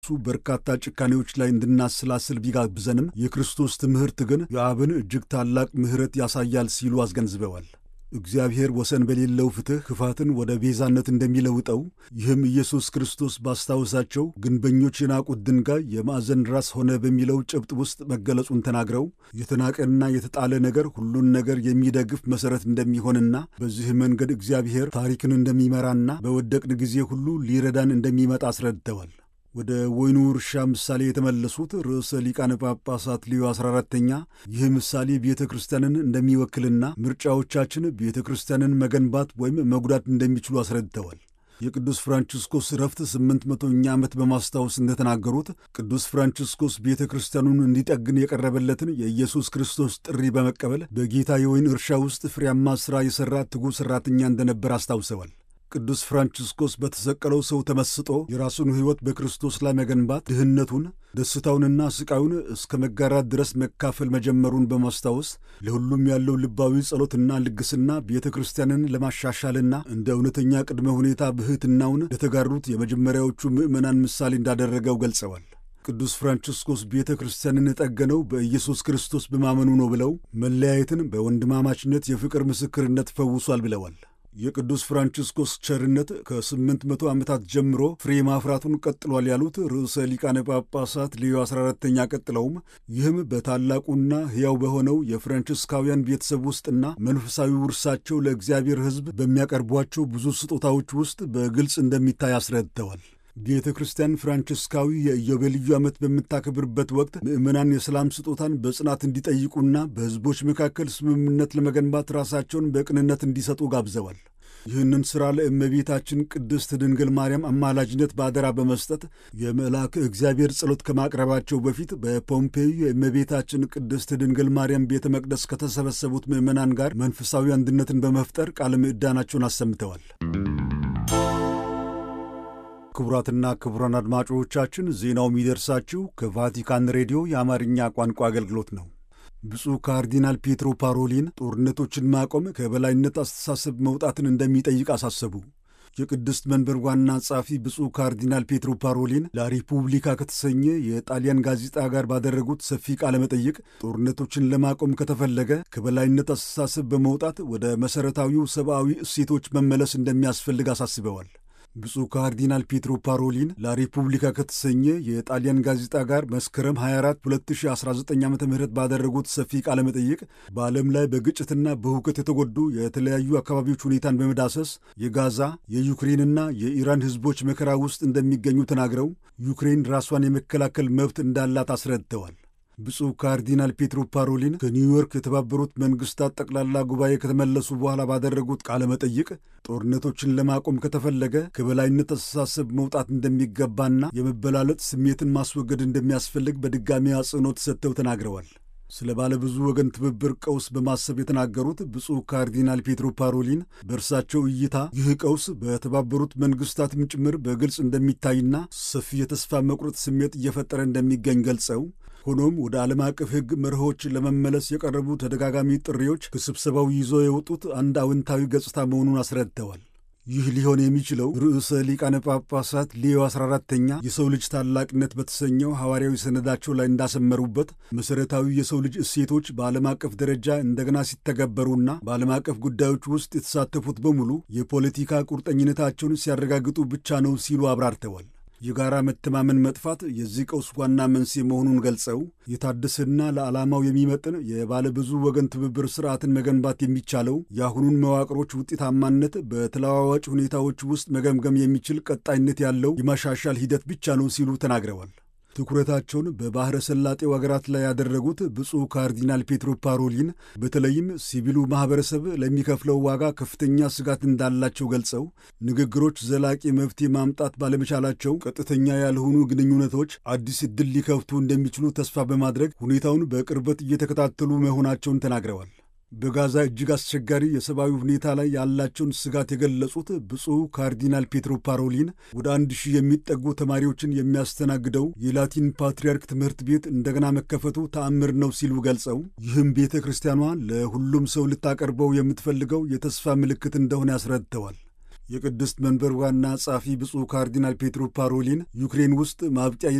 እሱ በርካታ ጭካኔዎች ላይ እንድናሰላስል ቢጋብዘንም የክርስቶስ ትምህርት ግን የአብን እጅግ ታላቅ ምሕረት ያሳያል ሲሉ አስገንዝበዋል። እግዚአብሔር ወሰን በሌለው ፍትሕ ክፋትን ወደ ቤዛነት እንደሚለውጠው ይህም ኢየሱስ ክርስቶስ ባስታወሳቸው ግንበኞች የናቁት ድንጋይ የማዕዘን ራስ ሆነ በሚለው ጭብጥ ውስጥ መገለጹን ተናግረው የተናቀና የተጣለ ነገር ሁሉን ነገር የሚደግፍ መሠረት እንደሚሆንና በዚህ መንገድ እግዚአብሔር ታሪክን እንደሚመራና በወደቅን ጊዜ ሁሉ ሊረዳን እንደሚመጣ አስረድተዋል። ወደ ወይኑ እርሻ ምሳሌ የተመለሱት ርዕሰ ሊቃነ ጳጳሳት ሊዮ 14ተኛ ይህ ምሳሌ ቤተ ክርስቲያንን እንደሚወክልና ምርጫዎቻችን ቤተ ክርስቲያንን መገንባት ወይም መጉዳት እንደሚችሉ አስረድተዋል። የቅዱስ ፍራንቺስኮስ ረፍት ስምንት መቶኛ ዓመት በማስታወስ እንደተናገሩት ቅዱስ ፍራንቺስኮስ ቤተ ክርስቲያኑን እንዲጠግን የቀረበለትን የኢየሱስ ክርስቶስ ጥሪ በመቀበል በጌታ የወይን እርሻ ውስጥ ፍሬያማ ሥራ የሠራ ትጉህ ሠራተኛ እንደነበር አስታውሰዋል። ቅዱስ ፍራንቺስኮስ በተሰቀለው ሰው ተመስጦ የራሱን ሕይወት በክርስቶስ ላይ መገንባት ድህነቱን፣ ደስታውንና ስቃዩን እስከ መጋራት ድረስ መካፈል መጀመሩን በማስታወስ ለሁሉም ያለው ልባዊ ጸሎትና ልግስና ቤተ ክርስቲያንን ለማሻሻልና እንደ እውነተኛ ቅድመ ሁኔታ ብሕትናውን ለተጋሩት የመጀመሪያዎቹ ምዕመናን ምሳሌ እንዳደረገው ገልጸዋል። ቅዱስ ፍራንቺስኮስ ቤተ ክርስቲያንን የጠገነው በኢየሱስ ክርስቶስ በማመኑ ነው ብለው መለያየትን በወንድማማችነት የፍቅር ምስክርነት ፈውሷል ብለዋል። የቅዱስ ፍራንቺስኮስ ቸርነት ከስምንት መቶ ዓመታት ጀምሮ ፍሬ ማፍራቱን ቀጥሏል ያሉት ርዕሰ ሊቃነ ጳጳሳት ሌዮ 14ተኛ ቀጥለውም ይህም በታላቁና ሕያው በሆነው የፍራንቺስካውያን ቤተሰብ ውስጥና መንፈሳዊ ውርሳቸው ለእግዚአብሔር ሕዝብ በሚያቀርቧቸው ብዙ ስጦታዎች ውስጥ በግልጽ እንደሚታይ አስረድተዋል። ቤተ ክርስቲያን ፍራንቺስካዊ የኢዮቤልዩ ዓመት በምታከብርበት ወቅት ምዕመናን የሰላም ስጦታን በጽናት እንዲጠይቁና በሕዝቦች መካከል ስምምነት ለመገንባት ራሳቸውን በቅንነት እንዲሰጡ ጋብዘዋል። ይህንን ሥራ ለእመቤታችን ቅድስት ድንግል ማርያም አማላጅነት በአደራ በመስጠት የመልአክ እግዚአብሔር ጸሎት ከማቅረባቸው በፊት በፖምፔዩ የእመቤታችን ቅድስት ድንግል ማርያም ቤተ መቅደስ ከተሰበሰቡት ምዕመናን ጋር መንፈሳዊ አንድነትን በመፍጠር ቃለ ምዕዳናቸውን አሰምተዋል። ክቡራትና ክቡራን አድማጮቻችን ዜናው የሚደርሳችሁ ከቫቲካን ሬዲዮ የአማርኛ ቋንቋ አገልግሎት ነው። ብፁዕ ካርዲናል ፔትሮ ፓሮሊን ጦርነቶችን ማቆም ከበላይነት አስተሳሰብ መውጣትን እንደሚጠይቅ አሳሰቡ። የቅድስት መንበር ዋና ጸሐፊ ብፁዕ ካርዲናል ፔትሮ ፓሮሊን ላሪፑብሊካ ከተሰኘ የጣሊያን ጋዜጣ ጋር ባደረጉት ሰፊ ቃለ መጠይቅ ጦርነቶችን ለማቆም ከተፈለገ ከበላይነት አስተሳሰብ በመውጣት ወደ መሠረታዊው ሰብአዊ እሴቶች መመለስ እንደሚያስፈልግ አሳስበዋል። ብፁዕ ካርዲናል ፔትሮ ፓሮሊን ላሪፑብሊካ ከተሰኘ የጣሊያን ጋዜጣ ጋር መስከረም 24 2019 ዓ ም ባደረጉት ሰፊ ቃለ መጠይቅ በዓለም ላይ በግጭትና በሁከት የተጎዱ የተለያዩ አካባቢዎች ሁኔታን በመዳሰስ የጋዛ የዩክሬንና የኢራን ሕዝቦች መከራ ውስጥ እንደሚገኙ ተናግረው ዩክሬን ራሷን የመከላከል መብት እንዳላት አስረድተዋል። ብፁዕ ካርዲናል ፔትሮ ፓሮሊን ከኒውዮርክ የተባበሩት መንግስታት ጠቅላላ ጉባኤ ከተመለሱ በኋላ ባደረጉት ቃለ መጠይቅ ጦርነቶችን ለማቆም ከተፈለገ ከበላይነት አስተሳሰብ መውጣት እንደሚገባና የመበላለጥ ስሜትን ማስወገድ እንደሚያስፈልግ በድጋሚ አጽንኦት ሰጥተው ተናግረዋል። ስለ ባለብዙ ወገን ትብብር ቀውስ በማሰብ የተናገሩት ብፁዕ ካርዲናል ፔትሮ ፓሮሊን በእርሳቸው እይታ ይህ ቀውስ በተባበሩት መንግስታትም ጭምር በግልጽ እንደሚታይና ሰፊ የተስፋ መቁረጥ ስሜት እየፈጠረ እንደሚገኝ ገልጸው ሆኖም ወደ ዓለም አቀፍ ሕግ መርሆች ለመመለስ የቀረቡ ተደጋጋሚ ጥሪዎች ከስብሰባው ይዞ የወጡት አንድ አዎንታዊ ገጽታ መሆኑን አስረድተዋል። ይህ ሊሆን የሚችለው ርዕሰ ሊቃነ ጳጳሳት ሌዮ 14ተኛ የሰው ልጅ ታላቅነት በተሰኘው ሐዋርያዊ ሰነዳቸው ላይ እንዳሰመሩበት መሠረታዊ የሰው ልጅ እሴቶች በዓለም አቀፍ ደረጃ እንደገና ሲተገበሩና በዓለም አቀፍ ጉዳዮች ውስጥ የተሳተፉት በሙሉ የፖለቲካ ቁርጠኝነታቸውን ሲያረጋግጡ ብቻ ነው ሲሉ አብራርተዋል። የጋራ መተማመን መጥፋት የዚህ ቀውስ ዋና መንስኤ መሆኑን ገልጸው የታደሰና ለዓላማው የሚመጥን የባለብዙ ወገን ትብብር ስርዓትን መገንባት የሚቻለው የአሁኑን መዋቅሮች ውጤታማነት በተለዋዋጭ ሁኔታዎች ውስጥ መገምገም የሚችል ቀጣይነት ያለው የማሻሻል ሂደት ብቻ ነው ሲሉ ተናግረዋል። ትኩረታቸውን በባሕረ ሰላጤው አገራት ላይ ያደረጉት ብፁዕ ካርዲናል ፔትሮ ፓሮሊን በተለይም ሲቪሉ ማኅበረሰብ ለሚከፍለው ዋጋ ከፍተኛ ስጋት እንዳላቸው ገልጸው ንግግሮች ዘላቂ መፍትሄ ማምጣት ባለመቻላቸው ቀጥተኛ ያልሆኑ ግንኙነቶች አዲስ ዕድል ሊከፍቱ እንደሚችሉ ተስፋ በማድረግ ሁኔታውን በቅርበት እየተከታተሉ መሆናቸውን ተናግረዋል። በጋዛ እጅግ አስቸጋሪ የሰብአዊ ሁኔታ ላይ ያላቸውን ስጋት የገለጹት ብፁዕ ካርዲናል ፔትሮ ፓሮሊን ወደ አንድ ሺህ የሚጠጉ ተማሪዎችን የሚያስተናግደው የላቲን ፓትርያርክ ትምህርት ቤት እንደገና መከፈቱ ተአምር ነው ሲሉ ገልጸው ይህም ቤተ ክርስቲያኗ ለሁሉም ሰው ልታቀርበው የምትፈልገው የተስፋ ምልክት እንደሆነ ያስረድተዋል። የቅድስት መንበር ዋና ጸሐፊ ብፁዕ ካርዲናል ፔትሮ ፓሮሊን ዩክሬን ውስጥ ማብቂያ